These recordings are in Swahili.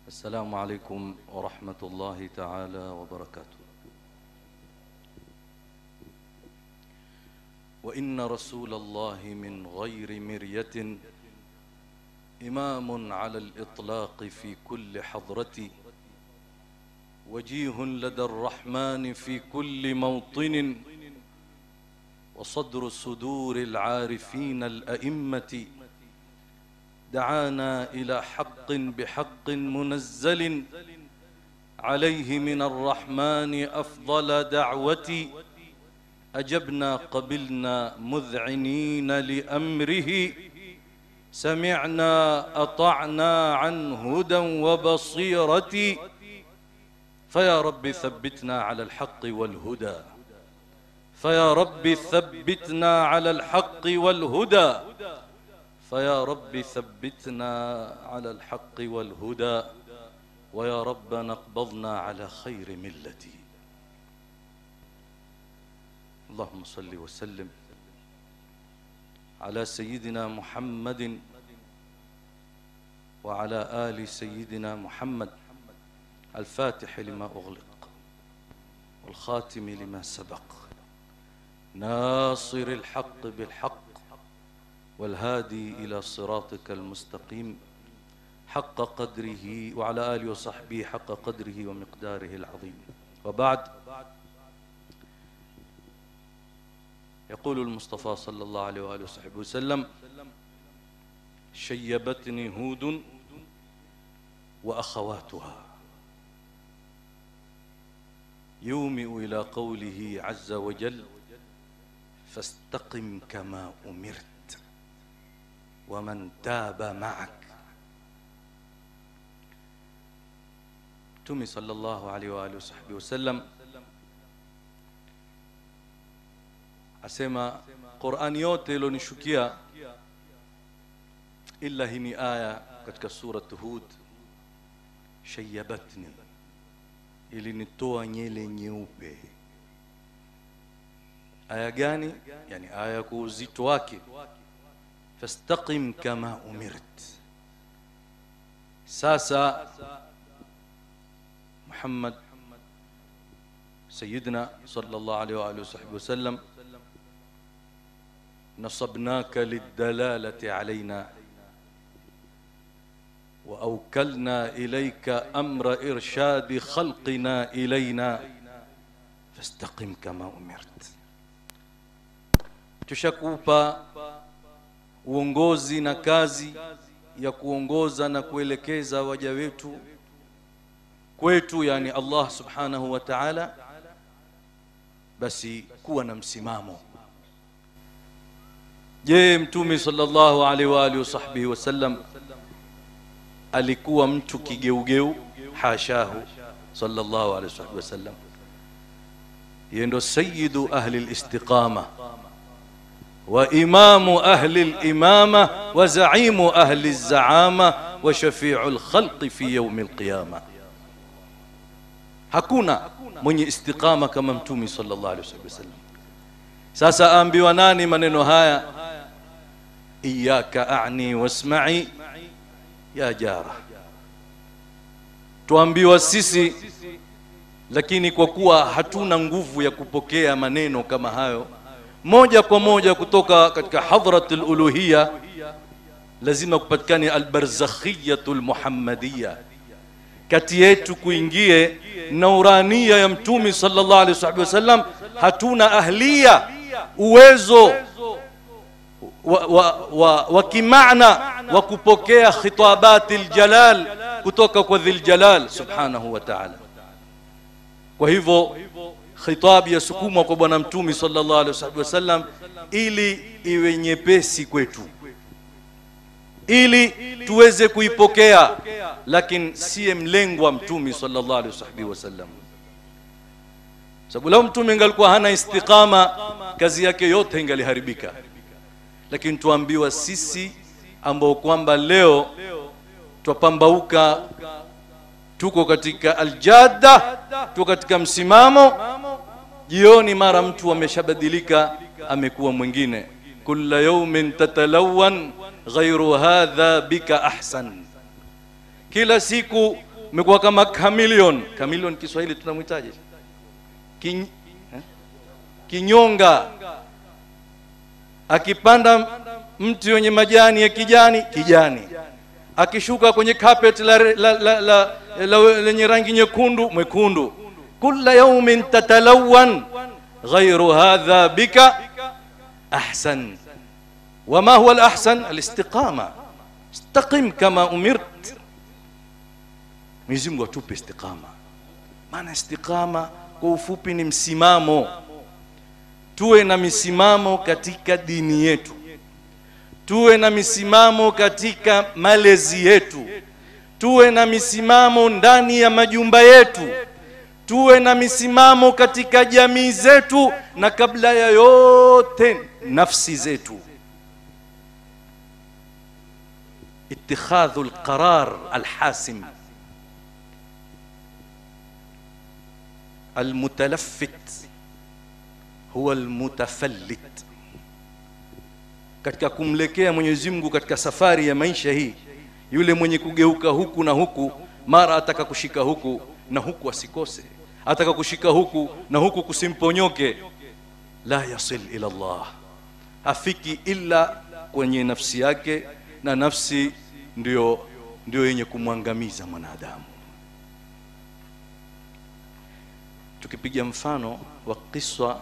السلام عليكم ورحمة الله تعالى وبركاته وإن رسول الله من غير مرية إمام على الإطلاق في كل حضرة وجيه لدى الرحمن في كل موطن وصدر صدور العارفين الأئمة دعانا إلى حق بحق منزل عليه من الرحمن أفضل دعوة أجبنا قبلنا مذعنين لأمره سمعنا أطعنا عن هدى وبصيرة فيا رب ثبتنا على الحق والهدى فيا رب ثبتنا على الحق والهدى فيا رب ثبتنا على الحق والهدى ويا رب نقبضنا على خير ملتي اللهم صل وسلم على سيدنا محمد وعلى آل سيدنا محمد الفاتح لما أغلق والخاتم لما سبق ناصر الحق بالحق والهادي إلى صراطك المستقيم حق قدره وعلى آله وصحبه حق قدره ومقداره العظيم وبعد يقول المصطفى صلى الله عليه وآله وصحبه وسلم شيبتني هود وأخواتها يومئ إلى قوله عز وجل فاستقم كما أمرت ومن تاب معك Mtume sallallahu alaihi wa alihi wasahbihi wasallam asema Qur'ani yote ilionishukia illa hii ni aya katika surat Hud shayabatni ilinitoa nyele nyeupe aya gani yani aya kwa uzito wake fastaqim kama umirt sasa محمد سيدنا صلى الله عليه وآله وصحبه وسلم نصبناك للدلالة علينا وأوكلنا إليك أمر إرشاد خلقنا إلينا فاستقم كما أمرت tushakupa uongozi na kazi ya kuongoza na kuelekeza waja wetu kwetu yani Allah subhanahu wa ta'ala basi kuwa na msimamo je mtume sallallahu alaihi wa alihi wasahbihi wasallam alikuwa mtu kigeugeu hashahu sallallahu alaihi wasallam yeye ndo sayyidu ahli alistiqama wa imamu ahli alimama wa zaimu ahli alzaama wa shafi'u alkhalqi fi yawm alqiyamah hakuna mwenye istiqama kama mtume sallallahu alaihi wasallam sasa aambiwa nani maneno haya iyyaka a'ni wasma'i ya jara tuambiwa sisi lakini kwa kuwa hatuna nguvu ya kupokea maneno kama hayo moja kwa moja kutoka katika hadratul uluhiyya lazima kupatikane albarzakhiyatul muhammadiyya kati yetu kuingie naurania ya mtume sallallahu alaihi wasallam hatuna ahlia uwezo wa, wa, wa, wa kimaana wa kupokea khitabati aljalal kutoka kwa dhil jalal subhanahu wa ta'ala kwa hivyo khitab yasukumwa kwa bwana mtume sallallahu alaihi wasallam ili iwe nyepesi kwetu ili tuweze kuipokea lakini siye mlengwa mtume sallallahu alaihi wasallam sababu lao mtume ingalikuwa hana istiqama kazi yake yote ingaliharibika lakini tuambiwa sisi ambao kwamba leo twapambauka tuko katika aljada tuko katika msimamo jioni mara mtu ameshabadilika amekuwa mwingine kulla yawmin tatalawan ghairu hadha bika ahsan kila siku umekuwa kama chameleon chameleon kiswahili tunamhitaji Kin, eh? kinyonga akipanda mti wenye majani ya kijani kijani akishuka kwenye carpet la, la, la, la, la, lenye rangi nyekundu mwekundu kula yaumin tatalawan ghairu hadha bika ahsan wama huwa alahsan alistiqama istaqim kama umirt Mwenyezi Mungu atupe istiqama maana istiqama kwa ufupi ni msimamo tuwe na misimamo katika dini yetu tuwe na misimamo katika malezi yetu tuwe na misimamo ndani ya majumba yetu tuwe na misimamo katika jamii zetu na kabla ya yote nafsi zetu اتخاذ القرار الحاسم المتلفت huwa almutafallit katika kumlekea Mwenyezi Mungu katika safari ya maisha hii yule mwenye kugeuka huku na huku mara ataka kushika huku na huku asikose ataka kushika huku na huku kusimponyoke la yasil ila Allah hafiki illa kwenye nafsi yake na nafsi ndio ndio yenye kumwangamiza mwanadamu tukipiga mfano wa kiswa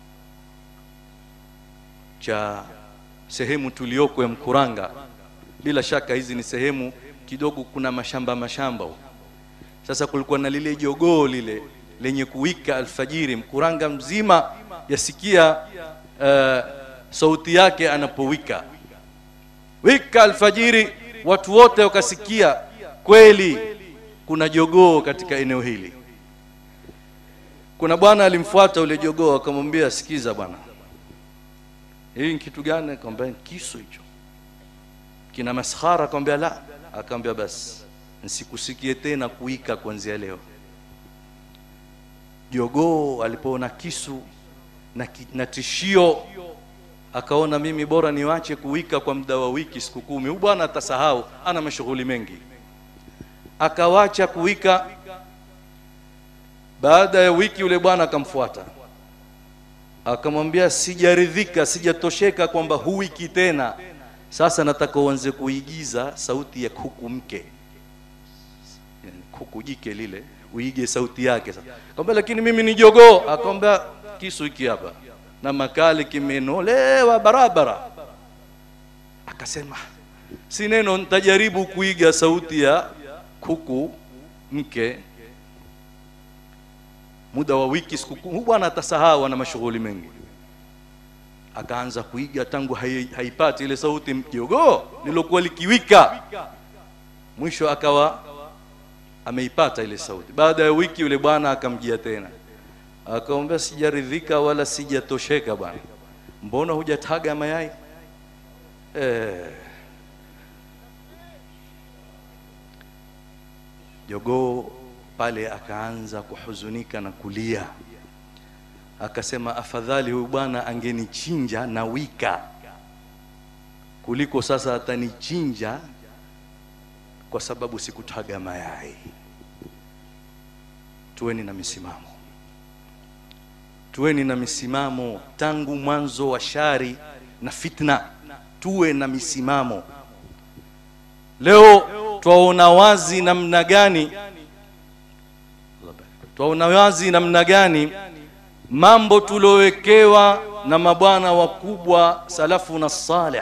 cha sehemu tulioko ya Mkuranga. Bila shaka hizi ni sehemu kidogo, kuna mashamba mashamba huko. Sasa kulikuwa na lile jogoo lile lenye kuwika alfajiri, Mkuranga mzima yasikia uh, sauti yake anapowika wika alfajiri, watu wote wakasikia kweli kuna jogoo katika eneo hili. Kuna bwana alimfuata ule jogoo akamwambia, sikiza bwana, hii ni kitu gani? Akamwambia kisu hicho kina maskhara. Akamwambia la. Akamwambia basi nsikusikie tena kuika kuanzia leo. Jogoo alipoona kisu na, ki, na tishio akaona mimi bora niwache kuwika kwa muda wa wiki siku kumi. Huyu bwana atasahau, ana mashughuli mengi. Akawacha kuwika. Baada ya wiki, yule bwana akamfuata akamwambia sijaridhika, sijatosheka kwamba huwiki tena, sasa nataka uanze kuigiza sauti ya kuku mke, yani kuku jike lile, uige sauti yake. Sasa akamwambia lakini mimi ni jogoo. Akamwambia kisu hiki hapa na makali kimenolewa barabara. Akasema si neno, nitajaribu kuiga sauti ya kuku mke muda wa wiki siku kumi. Bwana atasahau, ana mashughuli mengi. Akaanza kuiga tangu hai, haipati ile sauti jogoo lilokuwa likiwika, mwisho akawa ameipata ile sauti. Baada ya wiki, yule bwana akamjia tena, akamwambia sijaridhika wala sijatosheka bwana, mbona hujataga mayai eh? Jogoo pale akaanza kuhuzunika na kulia, akasema afadhali huyu bwana angenichinja na wika kuliko sasa atanichinja kwa sababu sikutaga mayai. Tuweni na misimamo, tuweni na misimamo tangu mwanzo wa shari na fitna, tuwe na misimamo. Leo twaona wazi namna gani twaona wazi namna gani mambo tuliowekewa na mabwana wakubwa salafu na salih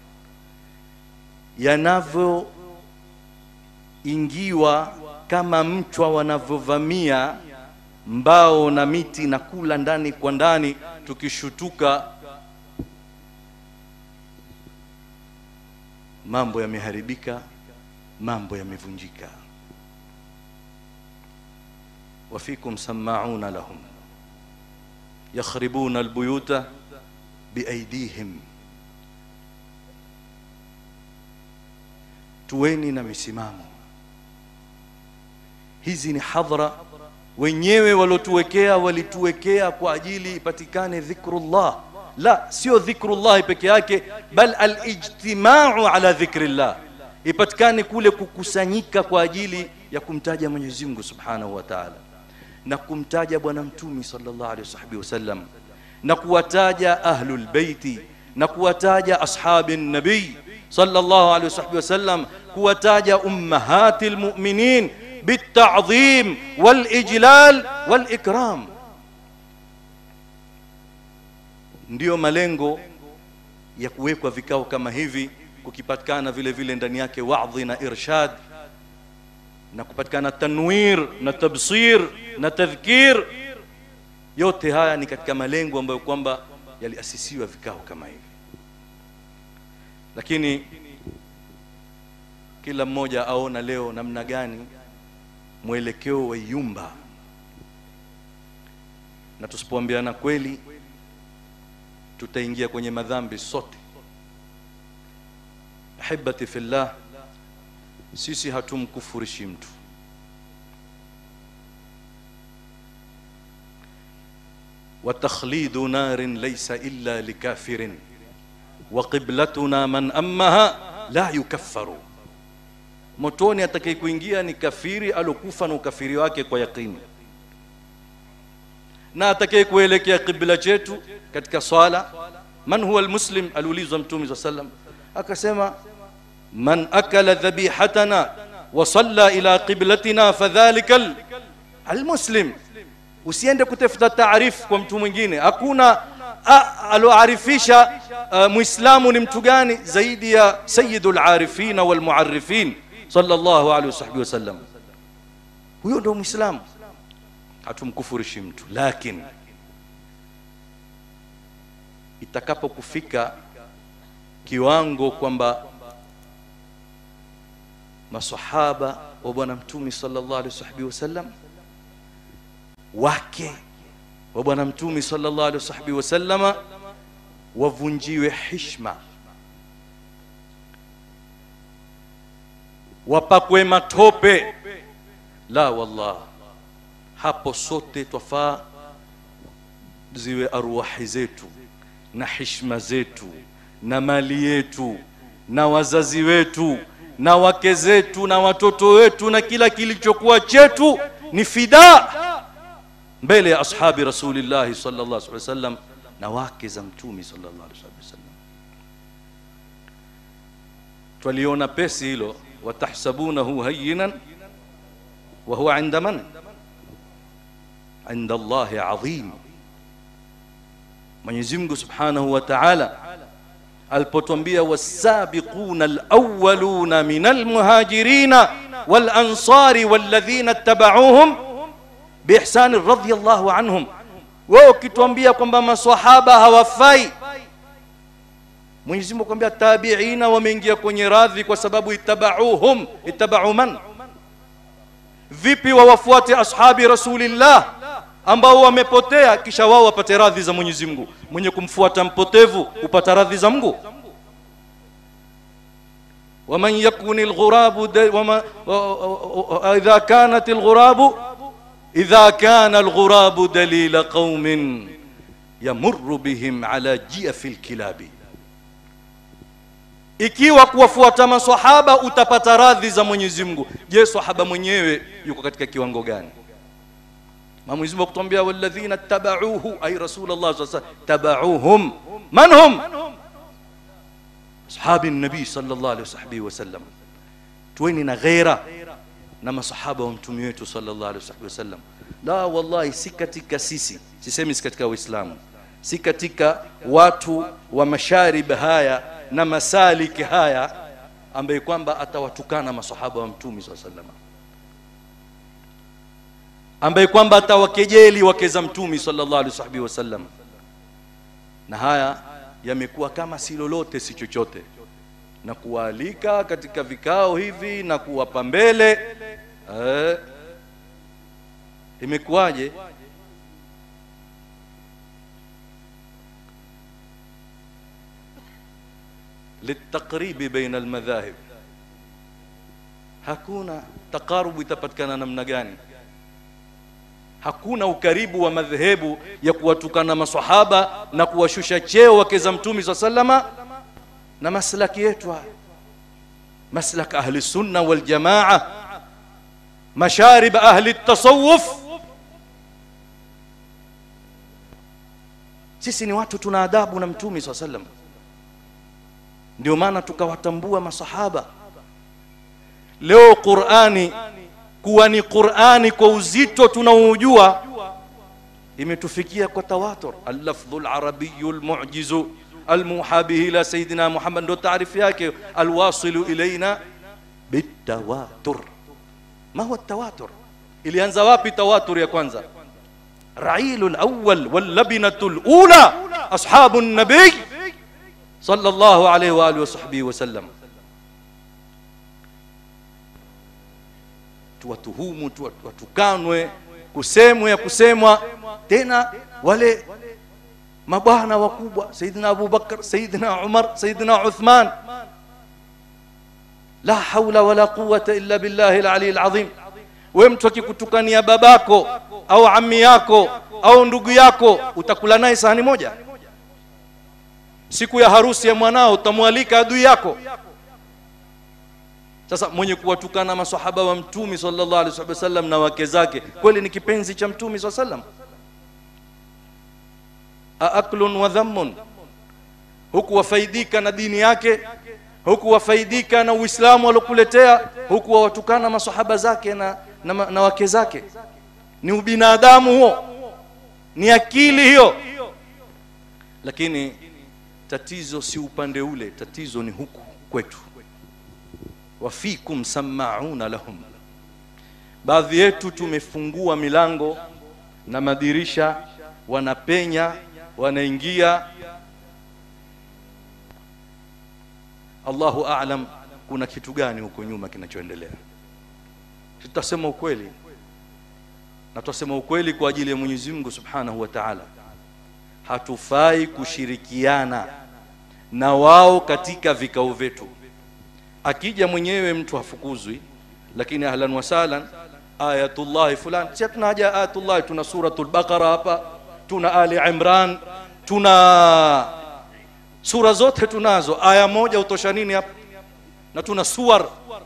yanavyoingiwa kama mchwa wanavyovamia mbao na miti na kula ndani kwa ndani, tukishutuka mambo yameharibika, mambo yamevunjika. wafikum sammauna lahum yakhribuna albuyuta biaidihim. Tuweni na misimamo. Hizi ni hadhara wenyewe waliotuwekea, walituwekea kwa ajili ipatikane dhikrullah. La, sio dhikrullahi peke yake, bal alijtimau ala dhikrillah, ipatikane kule kukusanyika kwa ajili ya kumtaja Mwenyezi Mungu Subhanahu wa Ta'ala na kumtaja bwana mtumi sallallahu alaihi wasallam na kuwataja ahlul baiti na kuwataja ashabi nabii sallallahu alaihi wasallam kuwataja ummahatil mu'minin بالتعظيم والاجلال والاكرام ndiyo malengo ya kuwekwa vikao kama hivi kukipatikana vile vile ndani yake wadhi na irshad na kupatikana tanwir na tabsir na tadhkir yote haya ni katika malengo ambayo kwamba yaliasisiwa vikao kama hivi lakini kila mmoja aona leo namna gani mwelekeo wa yumba na tusipoambiana kweli tutaingia kwenye madhambi sote ahibati fillah sisi hatumkufurishi mtu وتخليد نار ليس إلا لكافر وقبلتنا من أمها لا يكفر motoni atakaye kuingia ni kafiri alokufa na ukafiri wake kwa yaqini na atakaye kuelekea kibla chetu katika swala man huwa almuslim aliulizwa mtume saa sallam akasema man akala dhabihatana wa salla ila qiblatina fadhalika almuslim usiende kutafuta taarifu kwa mtu mwingine hakuna aloarifisha uh, muislamu ni mtu gani zaidi ya sayyidul arifina wal muarrifin sallallahu alaihi wasahbihi wasallam huyo ndio muislamu hatumkufurishi mtu lakini itakapokufika kiwango kwamba masahaba wa bwana mtume sallallahu alaihi wasahbihi wasallam wake wa bwana mtume sallallahu alaihi wasahbihi wasallama wavunjiwe hishma wapakwe matope la wallah hapo sote twafaa ziwe arwahi zetu na hishma zetu na mali yetu na wazazi wetu na wake zetu na watoto wetu na kila kilichokuwa chetu ni fida mbele ya ashabi rasulillahi sallallahu alaihi wasallam na wake za mtume sallallahu alaihi wasallam twaliona pesi hilo watahsabunahu hayyinan wa huwa inda man inda Allahi adhim Mwenyezi Mungu Subhanahu wa Ta'ala alipotwambia wasabiquna alawwaluna min almuhajirina walansari walladhina ittaba'uuhum biihsani radhiyallahu anhum wewe ukituambia kwamba maswahaba hawafai Mwenyezi Mungu akwambia tabiina wameingia kwenye radhi kwa sababu ittaba'uuhum ittaba'u man vipi wawafuate ashabi rasulillah ambao wamepotea kisha wao wapate radhi za Mwenyezi Mungu mwenye kumfuata mpotevu upata radhi za Mungu ومن يكن الغراب وما إذا كانت الغراب إذا كان الغراب دليل قوم يمر بهم على جيف الكلاب ikiwa kuwafuata maswahaba utapata radhi za Mwenyezi Mungu je sahaba mwenyewe yuko katika kiwango gani Mwenyezi Mungu kutuambia walladhina tabauhu ay rasulullah sallallahu alaihi wasallam tabauhum man hum ashabi nabii sallallahu alaihi wasallam tuweni na ghaira na masahaba wa mtume wetu sallallahu alaihi wasallam la wallahi si katika sisi sisemi si katika uislamu si katika watu wa masharib haya na masaliki haya ambaye kwamba atawatukana masahaba wa mtume sallallahu alaihi wasallam ambaye kwamba atawakejeli wake za mtume sallallahu alaihi wasallam na haya yamekuwa kama si lolote si chochote na kuwaalika katika vikao hivi na kuwapa mbele eh, imekuwaje litaqribi baina almadhahib hakuna taqarubu itapatikana namna gani hakuna ukaribu wa madhehebu ya kuwatukana maswahaba na kuwashusha cheo wake za mtume sa salama na maslaki yetu haya maslak ahli sunna wal jamaa masharib ahli tasawuf sisi ni watu tuna adabu na mtume saa sallam ndio maana tukawatambua masahaba leo qurani kuwa ni qurani kwa uzito tunaoujua imetufikia kwa tawatur allafdhu larabiyu lmujizu almuha bihi ila sayidina muhammad ndo taarifu yake alwasilu ilaina bitawatur ma huwa tawatur ilianza wapi tawatur ya kwanza رعيل الأول واللبنة الأولى أصحاب النبي صلى الله عليه وآله وصحبه وسلم tuwatuhumu watukanwe kusemwe ya kusemwa tena wale mabwana wakubwa sayidina abubakar sayidina umar sayidina uthman la haula wala quwata illa billahi lali lazim we mtu akikutukania babako au ami yako au ndugu yako utakula naye sahani moja siku ya harusi ya mwanao utamwalika adui yako sasa mwenye kuwatukana masahaba wa mtumi sallallahu alaihi wasallam na wake zake kweli ni kipenzi cha mtumi saa sallam aaklun wa dhammun huku wafaidika na dini yake huku wafaidika na uislamu aliokuletea huku wawatukana masahaba zake na, na, na wake zake ni ubinadamu huo ni akili hiyo lakini tatizo si upande ule tatizo ni huku kwetu wafikum samauna lahum baadhi yetu tumefungua milango na madirisha wanapenya wanaingia allahu alam kuna kitu gani huko nyuma kinachoendelea tutasema ukweli na tutasema ukweli kwa ajili ya Mwenyezi Mungu Subhanahu wa Ta'ala. Hatufai kushirikiana na wao katika vikao vyetu. Akija mwenyewe mtu hafukuzwi, lakini ahlan wa sahlan, ayatullah fulani, si tuna haja ayatullah, tuna suratul Baqara hapa, tuna Ali Imran, tuna sura zote tunazo, aya moja utosha nini hapa? Na tuna suwar.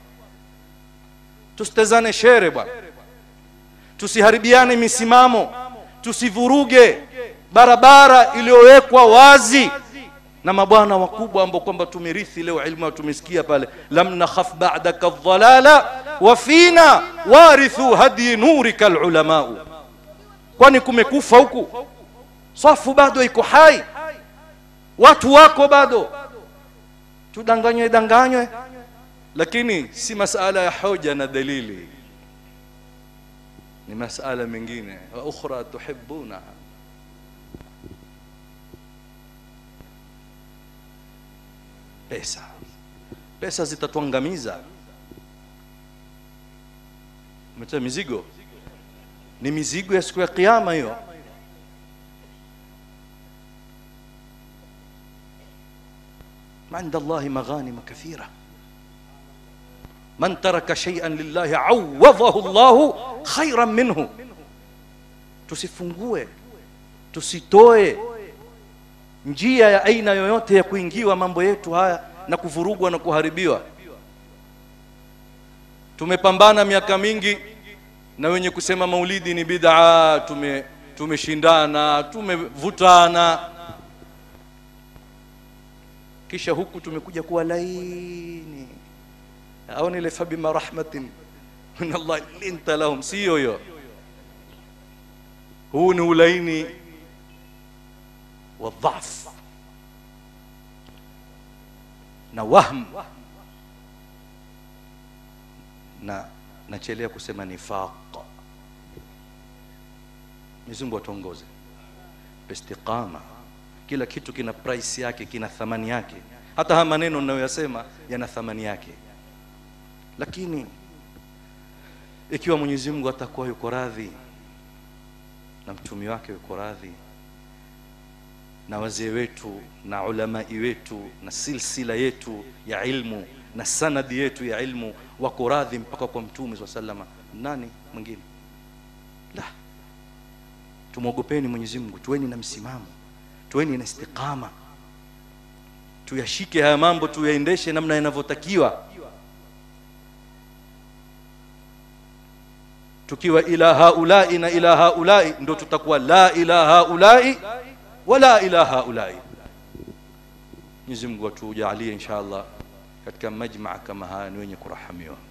Tusitezane shere bwana tusiharibiane misimamo tusivuruge barabara iliyowekwa wazi na mabwana wakubwa ambao kwamba tumerithi leo ilmu tumesikia pale lam nakhaf ba'daka dhalala wa fina warithu hadi nurika alulamau kwani kumekufa huku safu bado iko hai watu wako bado tudanganywe danganywe lakini si masala ya hoja na dalili ni masala mengine wa ukhra tuhibbunaha pesa pesa zitatuangamiza meta mizigo ni mizigo ya siku ya kiyama hiyo عند الله مغانم كثيره من ترك شيئا لله عوضه الله خيرا منه tusifungue tusitoe njia ya aina yoyote ya kuingiwa mambo yetu haya na kuvurugwa na kuharibiwa tumepambana miaka mingi na wenye kusema maulidi ni bid'a tume tumeshindana tumevutana kisha huku tumekuja kuwa laini au ile fabima rahmatin min Allah linta lahum sio hiyo huu ni ulaini wa dhaf na wahm na nachelea kusema nifaq Mwenyezi Mungu atuongoze istiqama kila kitu kina price yake kina thamani yake hata haya maneno ninayoyasema yana thamani yake lakini ikiwa Mwenyezi Mungu atakuwa yuko radhi na mtumi wake yuko radhi na wazee wetu na ulamai wetu na silsila yetu ya ilmu na sanadi yetu ya ilmu wako radhi mpaka kwa mtume swalla sallama nani mwingine la tumwogopeni Mwenyezi Mungu tuweni na msimamo tuweni na istiqama tuyashike haya mambo tuyaendeshe namna yanavyotakiwa tukiwa ila haulai na ila haulai ndo tutakuwa la ila haulai wala ila haulai Mwenyezi Mungu atujalie insha Allah katika majmaa kama haya ni wenye kurahamiwa